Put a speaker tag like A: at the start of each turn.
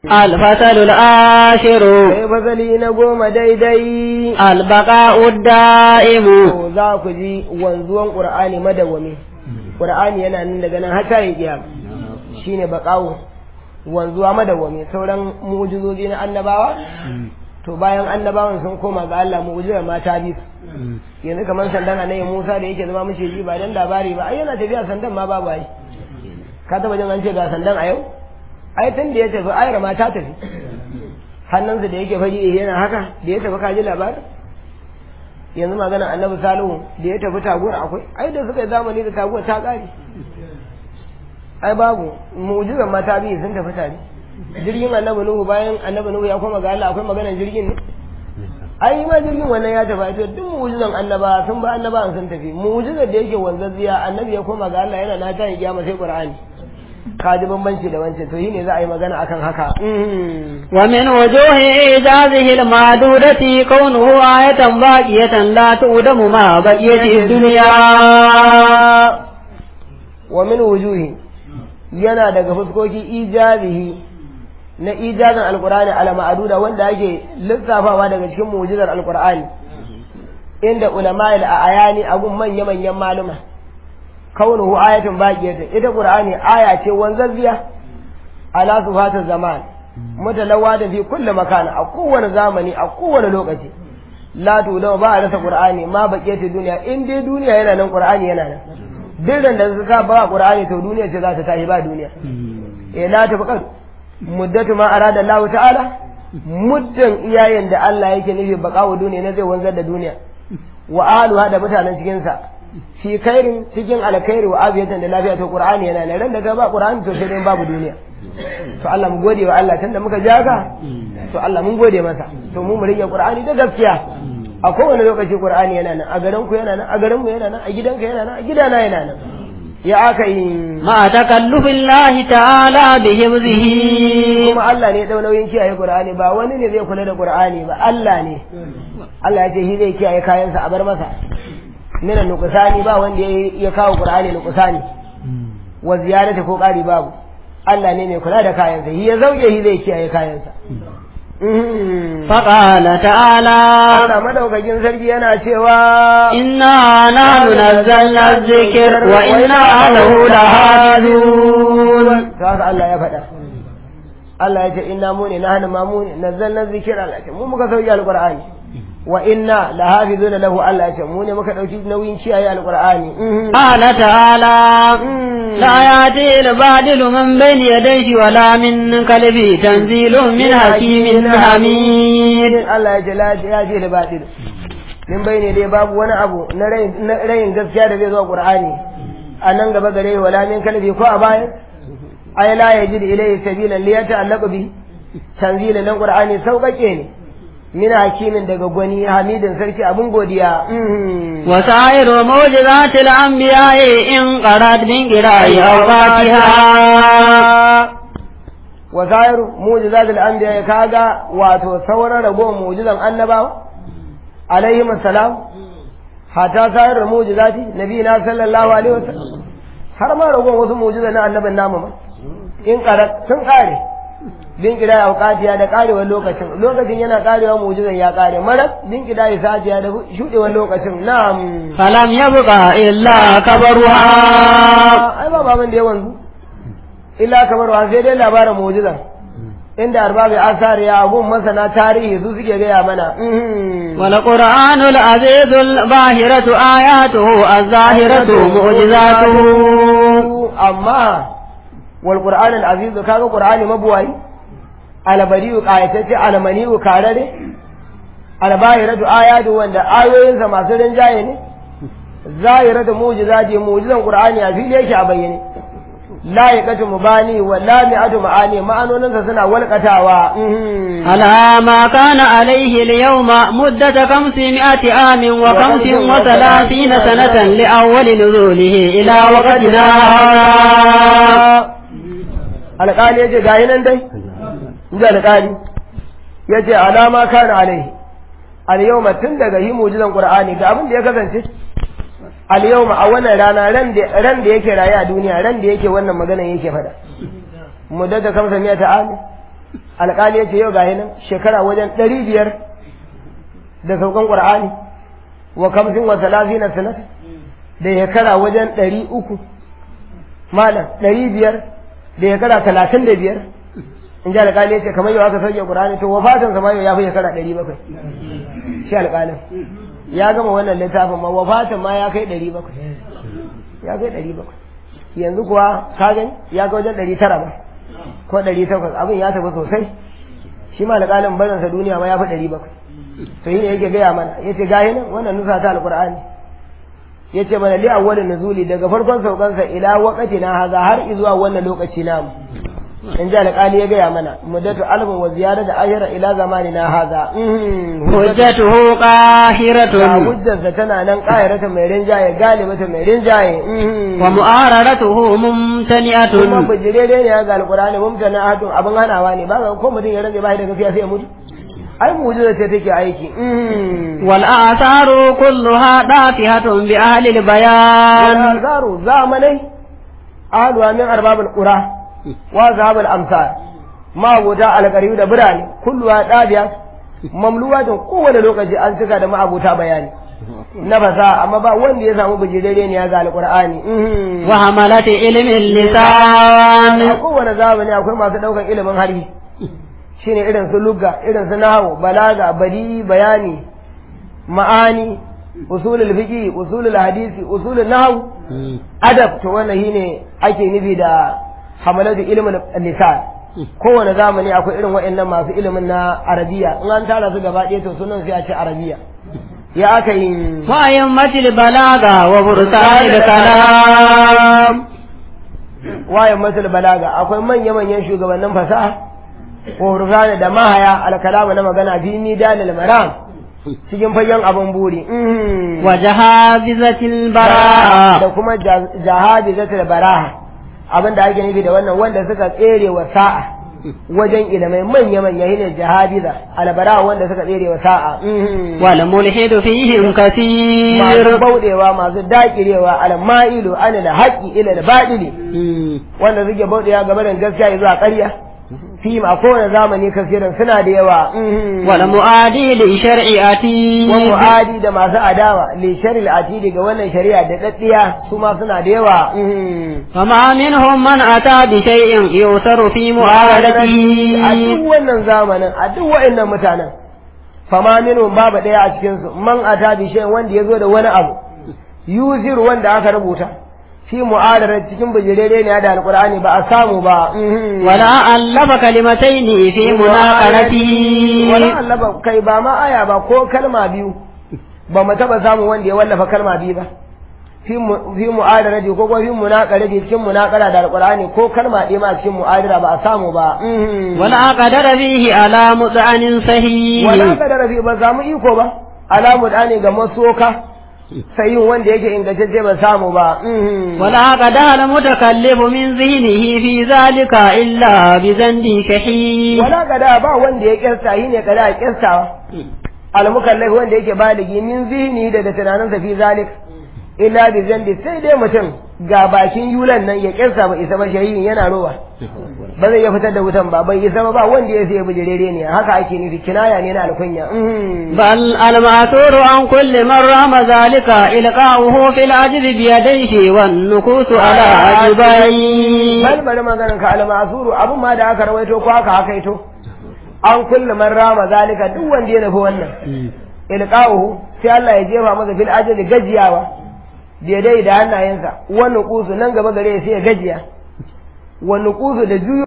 A: الفصل العاشر
B: sai fasali na goma daidai
A: البقاء الدائم
B: to za ku ji wanzuwan ƙur'ani madawwami ƙur'ani yana nan daga nan har ta yi kiyama shine baqawu wanzuwa madawwami sauran mu'jizozi na annabawa to bayan annabawan sun koma ga Allah mu'jizar ma ta bi su yanzu kamar sandan annabi Musa da yake zama mishi ji ba dan labari ba ai yana tafiya sandan ma babu ai ka taba jin an ce ga sandan a yau ai tun da ya tafi ayar ma ta tafi hannunsa da yake fari yana haka da ya tafi kaji labarin yanzu magana annabi salihu da ya tafi taguwar akwai ai da suka yi zamani da taguwar ta ƙare ai babu mu'jizan ma ta biyu sun tafi tare jirgin annabi nuhu bayan annabi nuhu ya koma ga Allah akwai maganar jirgin ne ai ma jirgin wannan ya tafi ai to duk mu'jizan annaba sun ba annaba sun tafi mu'jizar da yake wanzazziya annabi ya koma ga Allah yana na ta yi kiyama sai qur'ani ka ji bambanci da wancan to shine za a yi magana akan haka
A: ومن وجوه إيجازه المعدودة كونه آية باقية لا تؤدم مع بقية الدنيا
B: wa min wujuhi yana daga fuskoki ijazihi na ijazin alqur'ani ala ma'aduda wanda ake lissafawa daga cikin mu'jizar alqur'ani inda ulama al ayani agun manya manyan maluma kaunuhu ayatun baqiyatun ita qur'ani aya ce wanzazziya ala sufata zaman mutalawada fi kulli makan a kowane zamani a kowane lokaci la tudawa ba a rasa qur'ani ma baqiyatu duniya in dai duniya yana nan qur'ani yana nan duk da suka ba qur'ani to duniya ce za ta tashi ba duniya eh la ta faqad muddatu ma arada Allah ta'ala muddan iyayen da Allah yake nufi baqawo duniya ne zai wanzar da duniya wa ahluha da mutanen cikin sa fi khairin cikin alkhairi wa abiyatan da lafiya to qur'ani yana nan ran da ga ba qur'ani to sai dai babu duniya to Allah mu gode wa Allah tunda muka ja ka to Allah mun gode masa to mu mu rike qur'ani da gaskiya a kowane lokaci qur'ani yana nan a garin ku yana nan a garin mu yana nan a gidanka yana nan a gidana yana nan ya aka yi
A: مع تكلف الله تعالى بحفظه
B: kuma Allah ne ya dau nauyin kiyaye qur'ani ba wani ne zai kula da qur'ani ba Allah ne Allah ya ce shi zai kiyaye kayansa a bar masa mina nuqsani ba wanda ya kawo qur'ani nuqsani wa ziyarata ko ƙari babu Allah ne mai kula da kayansa shi ya zauke shi zai kiyaye kayansa
A: فقال تعالى
B: Allah madaukakin sarki yana cewa
A: إنا نحن نزلنا الذكر وإنا له لحافظون
B: to haka Allah ya faɗa Allah ya ce inna mu ne nahnu ma mu ne nazzalna dhikra Allah ya ce mu muka sauke alqur'ani wa inna lahafizuna lahu Allah ya ce mu ne muka dauki nauyin kiyaye alqur'ani
A: قال تعالى لا يأتي الباطل من بين يديه ولا من خلفه تنزيل من حكيم حميد
B: Allah ya ce la ya ce da batil min bayne dai babu wani abu na rayin na rayin gaskiya da zai zo qur'ani a nan gaba gare wala min kalbi ko a baya ay la yajid ilayhi sabilan li yata'allaqu bi tanzila nan qur'ani sauƙaƙe ne min hakimin daga gwani hamidin sarki abun godiya
A: وسائر معجزات الأنبياء إن قرأت من قراءة أوقاتها
B: wasairu mu'jizatul anbiya kaga wato sauran ragowar mu'jizan annabawa alaihim assalam hatta sayar mu'jizati nabiyina sallallahu alaihi wasallam har ma ragowar wasu mu'jizan na annabin namu ma in karat sun kare bin kida ya auqatiya da karewar lokacin lokacin yana karewa mu'jizan ya kare marar bin kida ya sajiya da shudewar lokacin na'am
A: فلم يبق إلا كبرها
B: ai ba baban da ya wanzu illa kamar wa sai dai labarin mu'jizan inda arbabi asar ya abun masana tarihi su suke gaya mana
A: والقرآن العزيز الباهرة آياته الظاهرة معجزاته
B: amma wal qur'an al aziz kaga qur'ani mabuwai albariyu qayatacce almaniyu karare albahiratu ayatu wanda ayoyinsa masu rinjaye ne zahiratu mu'jizati mu'jizan qur'ani a fili yake a bayyane la yaqatu mubani wa la mi'atu ma'ani ma'anoninsa suna walƙatawa
A: على ما كان عليه اليوم مدة خمسمائة عام وخمس وثلاثين سنة لأول نزوله إلى وقتنا
B: alƙali ya ce gayi nan dai inji alƙali ya ce alama kana alaihi al-yawma tun daga yi mujizan qur'ani ga abin da ya kasance al-yawma a wannan rana ran da ran da yake raye a duniya ran da yake wannan maganan yake fada muddata kamsa miya ta ami alƙali ya ce yau gahi nan shekara wajen ɗari biyar da saukan ƙur'ani wa kamsin wa talafi na sanat da shekara wajen ɗari uku malam ɗari biyar da shekara talatin da biyar in ji alƙali ya ce kamar yau aka sauke ƙur'ani to wafatan sama yau ya fi shekara ɗari bakwai shi alƙalin ya gama wannan littafin ma wafatan ma ya kai ɗari bakwai ya kai ɗari bakwai yanzu kuwa ka gani ya ga wajen ɗari tara ba ko ɗari takwas abin ya tafi sosai shi ma alƙalin barinsa duniya ma ya fi ɗari bakwai to yi ne yake gaya mana ya ce gahi nan wannan nusa ta alƙur'ani ya ce mana li awwalin nuzuli daga farkon saukansa ila waqati na haza har izuwa wannan lokaci namu in ji alƙali ya gaya mana muddatu alfin wa ziyara da ashira ila zamani na haza
A: hujjatuhu
B: ga
A: qahiratun
B: hujjarsa tana nan ƙayarata mai rinjaye galibata mai rinjaye
A: wa mu'aradatuhu
B: kuma
A: mumtani'atun
B: bijirere ne ga alƙur'ani mumtana ahadun abin hanawa ne ba ga ko mutum ya rage ba da gaskiya sai ya mutu ai mu'jiza ce take aiki
A: wal atharu kulluha dafihatun bi ahli al bayan
B: zaru zamanai ahluwa min arbabul qura wa zahabul amsar ma wuta alqariyu da birane kulluwa dabiya mamluwatin kowane lokaci an cika da ma'abuta bayani na fasa amma ba wanda ya samu bijirere ne ya ga alqur'ani
A: wa hamalati ilmi
B: a
A: lisan
B: kowane zamani akwai masu daukan ilimin harbi shine irin su lugga irin su nahwu balaga badi bayani ma'ani usulul fiqi usulul hadisi usulul nahwu adab to wannan shine ake nufi da hamalatu ilmin lisan kowane zamani akwai irin waɗannan masu ilimin na arabiya in an tara su gaba ɗaya to sunan sai a ce arabiya ya aka yi
A: wa yammatil balaga wa bursanil kalam
B: wayan masul balaga akwai manya-manyan shugabannin fasaha ko rufana da mahaya alkalama na magana fi midalil maram cikin fagen abin buri mhm.
A: wa jahabizatil
B: da
A: bara'a
B: kuma jahadi zatul baraha abin da ake nufi da wannan wanda suka tsere wa sa'a wajen ilimai manya-manya shine jahadiza albara wanda suka tsere wa sa'a mhm.
A: wal mulhidu fihim
B: masu
A: kathir
B: bauɗewa masu dakirewa alma'ilu anil haqqi ila al-batili wanda suke bauɗewa game da gaskiya zuwa ƙarya fi a kowane zamani kasirin suna da yawa mhm.
A: wal mu'adi li shar'iati
B: wa mu'adi da masu adawa li sharil atidi ga wannan shari'a da daddiya su ma suna da yawa mhm.
A: فما منهم من أتى بشيء يؤثر في
B: a
A: معارضته
B: duk wannan zamanin a duk wa'annan mutanen fama minhum babu ɗaya a cikin su man ata bi shay wanda yazo da wani abu yuzir wanda aka rubuta fi mu'adarar cikin bijirere ne da alqur'ani ba a samu ba mhm.
A: ولا ألف كلمتين في مناقرته
B: wala allaba kai ba ma aya ba ko kalma biyu ba mu taba samu wanda ya wallafa kalma biyu ba fi mu- fi mu'adarati ko kuma fi munaqarati cikin munaqara da alqur'ani ko kalma ɗaya ma cikin mu'adara ba a samu ba mhm.
A: ولا قدر فيه على مطعن صحيح
B: wala ka da rafi ba samu iko ba alamu da ne ga masoka sayin wanda yake ingantacce ba samu ba mhm.
A: ولا قدر المتكلف من ذهنه في ذلك إلا بذنب شحيح
B: wala kada ba wanda ya kirsta shi ne kada ya kirstawa almukallaf wanda yake baligi min zihni daga tunaninsa fi zalik illa bi zambi sai dai mutum ga bakin yulan nan ya kirsa ba isa ba shahihin yana rowa ba zai iya fitar da wutan ba bai isa ba ba wanda ya sai bijirere ne haka ake nufi kinaya ne na alkunya mhm.
A: بل المأثور عن كل من رام ذلك إلقاؤه في العجز بيديه والنكوس على عجبيه
B: bal bari maganin ka almasuru abun ma da aka rawaito ko aka hakaito an kulle man rama zalika duk wanda ya nufi wannan ilqahu sai Allah ya jefa masa fil ajali gajiyawa daidai da hannayensa wani kusu nan gaba gare sai ya gajiya wani kusu da juyo